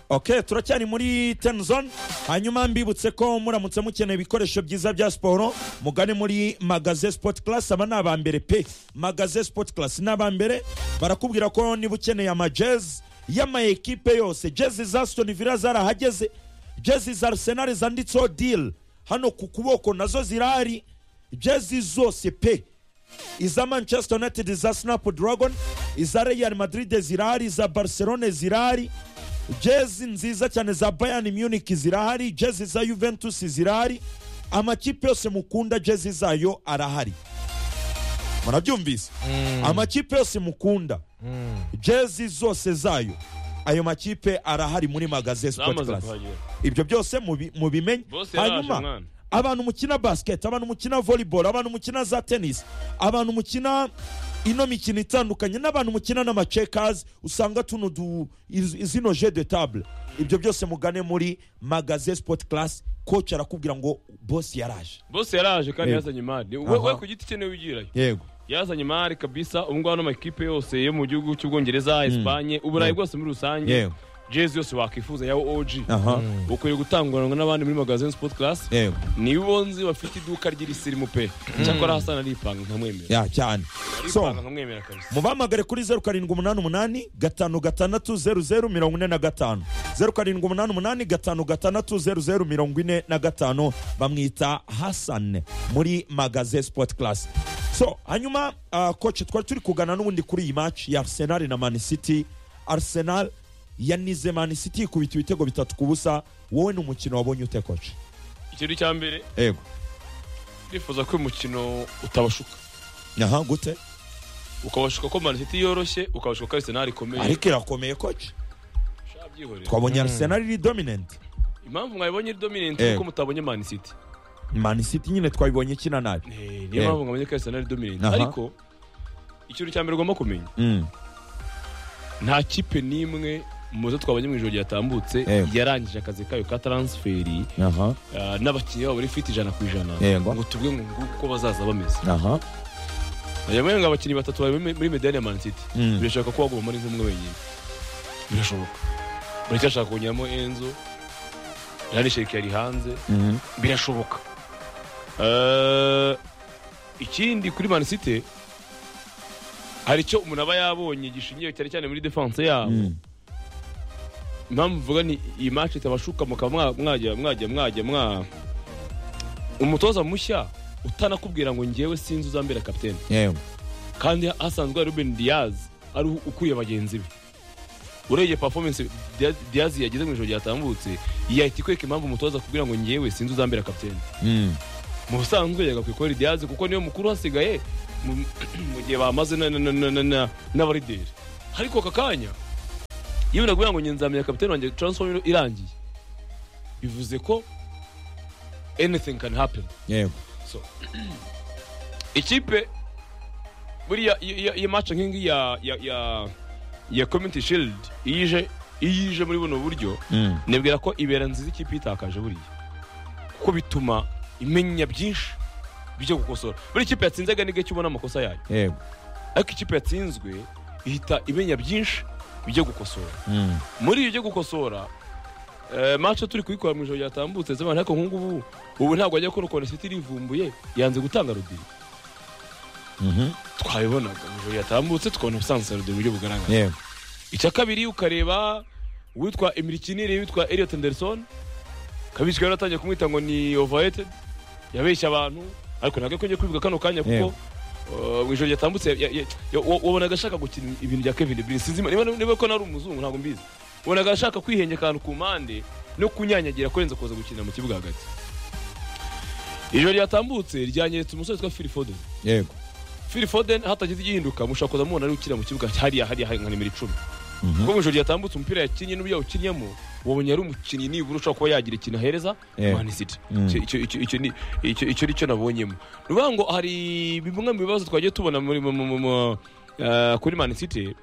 ok turacyari muri tenizoni hanyuma mbibutse ko muramutse mukeneye ibikoresho byiza bya siporo mugane muri magaze sipoti karasi aba ni aba mbere pe magaze sipoti karasi ni aba mbere barakubwira ko niba ukeneye amajezi y'amayekipe yose jezi za sitoni vila zarahageze jezi za arisenali zanditseho diri hano ku kuboko nazo zirahari jezi zose pe iza manchester united za sinapu doragoni iza real madrid zirahari iza barcelone zirahari jezi nziza cyane za bayani munich zirahari jezi za juventus zirahari amakipe yose mukunda jezi zayo arahari murabyumvise amakipe yose mukunda jezi zose zayo ayo makipe arahari muri magaze sipoti zamaze karasi kuhagera ibyo byose mubi- mubimenye Bose yaje, hanyuma mwana. abantu mukina basiketi abantu mukina volleyball abantu mukina za tenisi abantu mukina ino mikino itandukanye n'abantu mukina n'amacekazi usanga tuno du iz- zino je de table ibyo byose mugane muri magaze sport class coach arakubwira ngo boss yaraje bose yaraje kandi Yego. yazanye imari we Aha. we ku giti cye niwe wigirayo yego yazanye imari kabisa ubu ngubu ano makipe yose yo mu gihugu cy'ubwongereza esipanye uburayi Yego. bwose muri rusange yego jezi yose wakwifuza yawe oji aha ukwiriye gutanguranwa n'abandi muri magazine sport class yego nibo nzi bafite iduka ry'irisimu pe cyakora hasa naripanga nkamwemera ya cyane so aripanga nkamwemera kabisa mubahamagare kuri zeru karindwi umunani umunani gatanu gatandatu zeru zeru mirongo ine na gatanu zeru karindwi umunani umunani gatanu gatandatu zeru zeru mirongo ine na gatanu bamwita hasane muri magaze sport class so hanyuma uh, koce twari turi kugana n'ubundi kuri iyi match ya arsenal na man city arsenal yanize man city ikubita ibitego bitatu ku busa wowe ni umukino wabonye ute koce ikintu cya mbere yego turifuza ko uyu mukino utabashuka aha gute ukabashuka ko Man City yoroshye ukabashuka ko Arsenal ikomeye ariko irakomeye koce shabyihorera twabonye arsenal iri dominant impamvu mwabonye iri dominant Eh. kuko mutabonye Man City man city nyine twayibonye ikina nabi Eh, Eh. niyo mpamvu mwabonye ko Arsenal iri dominant Aha. ariko ikintu cya mbere ugomba kumenya Mm. nta kipe n'imwe mu zo twabonye mu ijoro ryatambutse Eh. yarangije akazi kayo ka transferi aha ah, n'abakinnyi babo bari fit ijana ku ijana Yego. ngo tubwe ngo nguko uko bazaza bameze aha najya ngo abakinnyi batatu bari muri- muri medani ya Man City Mm. birashoboka ko waguma muri nk'umwe wenyine birashoboka baracyashaka kongeramo enzo yarisheke yari hanze Mhm. birashoboka Eh, ikindi kuri Man City hari icyo umuntu aba yabonye gishingiye cyane cyane muri defense yabo Mm. impamvu mvuga ni iyi match itabashuka mukaba mwa- mwajya mwajya mwajya mwa umutoza mushya utanakubwira ngo ngewe sinzi uzambera kapitene yego kandi hasanzwe hari Ruben Diaz ari ukuye bagenzi be urebye performance Dia- Diaz yagize mu ijoro ryatambutse yahita ikwereka impamvu umutoza kugira ngo ngewe sinzi uzambera kapitene Mm. mu busanzwe yagakwiye kubera Diaz kuko niyo mukuru hasigaye mu- mu gihe bamaze na- na- na- na- na- na- n'abarideri ariko aka kanya yewe naguye ngo nge nzamenya kapitene wanjye transform iro- irangiye bivuze ko anything can happen yego so ikipe buriya iyo- iyo- iyo match nk'ingi ya ya ya ya community shield iyije iyije muri buno buryo Mm. nibwira ko ibera nziza ikipe itakaje buriya kuko bituma imenya byinshi bijya gukosora buri ikipe yatsinzaga ni gake ubona amakosa yayo yego ariko ikipe yatsinzwe ihita imenya byinshi bijya gukosora Mm. muri ibyo byo gukosora eh, match turi kuyikora mu ijoro ryatambutse z'abantu ariko nk'ubu ubu ntabwo ajya kubona ukuntu siti irivumbuye yanze gutanga rudiri Mhm. twabibonaga mu ijoro ryatambutse tukabona ubusanzwe rudiri mu buryo bugaragara yego icya kabiri ukareba uwitwa emirikinire witwa Elliot Anderson kabishywe yaratangiye kumwita ngo ni overrated yabeshya abantu ariko ntabwo akunze kubivuga kano kanya kuko Yego. eh, mu ijoro ryatambutse ya- ya- ya- wa- wabonaga ashaka gukina ibintu bya Kevin De Bruyne sinzi niba niba ko nari umuzungu ntabwo mbizi wabonaga ashaka kwihengeka ahantu ku mpande no kunyanyagira kurenza kuza gukinira mu kibuga hagati ijoro ryatambutse ryanyeretse umusore witwa Phil Foden yego Phil Foden hatagize igihinduka mushobora kuza mubona ari ukina mu kibuga hariya hariya hari nka nimero icumi Mhm. kuko mu ijoro ryatambutse umupira yakinnye n'uburyo yawukinnyemo wabonye ari umukinnyi nibura ushobora kuba yagira ikintu ahereza Yeah. Man City Mm. Icyo- icyo icyo- icyo ni- icyo- icyo ni cyo nabonyemo ni ukuvuga ngo hari bimwe mu bibazo twagiye tubona muri mu- mu- mu- mu- eh, kuri Man City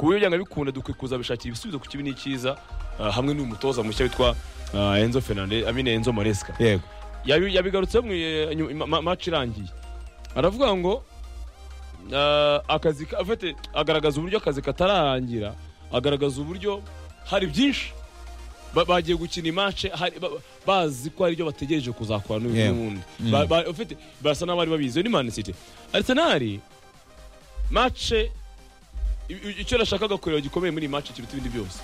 ku buryo byanga bikunda dukwiye kuza bishakira ibisubizo ku kibi n'icyiza eh, hamwe n'uyu mutoza mushya witwa eh, Enzo Fernandez amine Enzo Maresca yego yabi- yabigarutseho mu eh, nyu- ma- ma- match irangiye aravuga ngo eh, akazi ka- afite agaragaza uburyo akazi katarangira agaragaza uburyo hari byinshi ba- bagiye gukina imace hari- ba- bazi ko hari ibyo bategereje kuzakora n'uyu Yeah. n'ubundi Ba- ba- ufite- barasa n'abari babizi Iyo ni mani siti arisenali mace i- i- icyo nashakaga kureba gikomeye muri iyi mace kiruta ibindi byose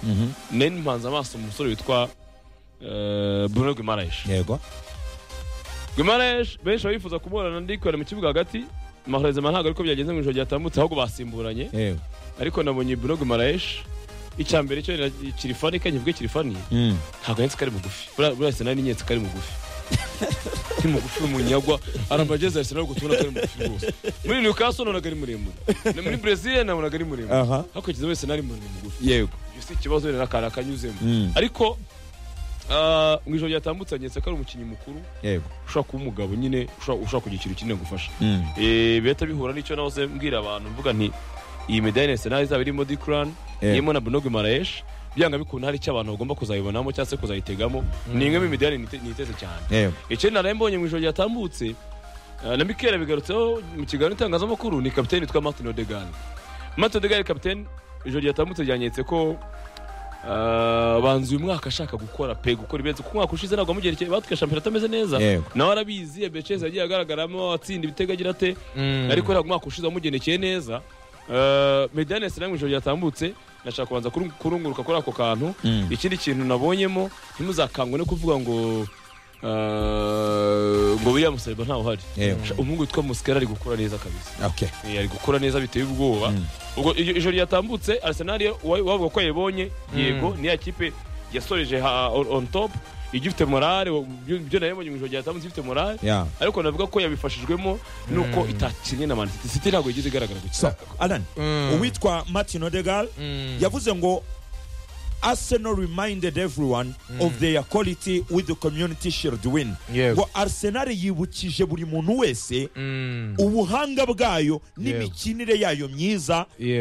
nari mpanze amaso umusore witwa eh, bruno guimaraes yego guimaraes benshi babifuza kumubona ndikorera mu kibuga hagati mahorezima ntabwo ariko byagenze mu ijoro ryatambutse ahubwo basimburanye yego ariko nabonye bruno guimaraes icya mbere cyo ni- kiri funny kandi kivuge kiri funny Mm. ntabwo yetse kari mugufi buriya buriya arsenal ni nyetse kari mugufi ni mugufi umunyagwa arabageze arsenal ariko tubona ko ari mugufi rwose muri newcastle nabonaga ari muremure Na muri brazil nabonaga ari muremure aha hakurikije wese nari muremure mugufi yego ibyo si ikibazo rero akantu akanyuzemo Mm. ariko ah, mu ijoro ryatambutse nyetse ko ari umukinnyi mukuru yego ushobora kuba umugabo nyine ushobora ushobora kugira ikintu kinini gufasha Mm. Eh, bihita bihura n'icyo nahoze mbwira abantu mvuga nti iyi medani arsenal izaba irimo dikurani Yeah. irimo na bunogi maraesh byanga bikunda hari icyo abantu bagomba kuzayibonamo cyangwa se kuzayitegamo ni imwe mu midani nite- niteze cyane yego ikindi naraye mbonye mu ijoro ryatambutse eh, na mikera bigarutseho mu kiganiro n'itangazamakuru ni kapiteni witwa martin odegan martin odegan kapiteni ijoro ryatambutse ryanyetse ko eh, banza uyu mwaka ashaka gukora pe gukora ibirenze kuko umwaka ushize ntabwo wamugerekeye batwika shampiyona atameze neza Yego. nawe arabizi ebecezi yagiye agaragaramo atsinda ibitego agira ate Mm. ariko ntabwo umwaka ushize wamugendekeye neza Eh, medani yasira mu ijoro ryatambutse nashaka kubanza kurung- kurunguruka kuri ako kantu Mm. ikindi kintu nabonyemo ntimuzakangwe no kuvuga ngo eh, ngo william saliba ntawe uhari Yego. Sha- umuhungu witwa musikara ari gukora neza kabisa okay Eh, ari gukora neza biteye ubwoba Mm. ubwo iryo- ijoro ryatambutse arsenal yo- uwa- uwavuga ko yayibonye yego niya kipe yasoreje ha- on on top ijya ifite morale ibyo nayibonye mu ijoro ryatambutse ifite morale yeah ariko navuga ko yabifashijwemo nuko itakinnye na manisiti siti ntabwo yigeze igaragara so gukina alan Mm. uwitwa martin odegal Mm. yavuze ngo arsenal reminded everyone of their quality with the community shield win Yego. ngo arsenal yibukije buri muntu wese Mm. ubuhanga bwayo Yego. n'imikinire yayo myiza Yeah.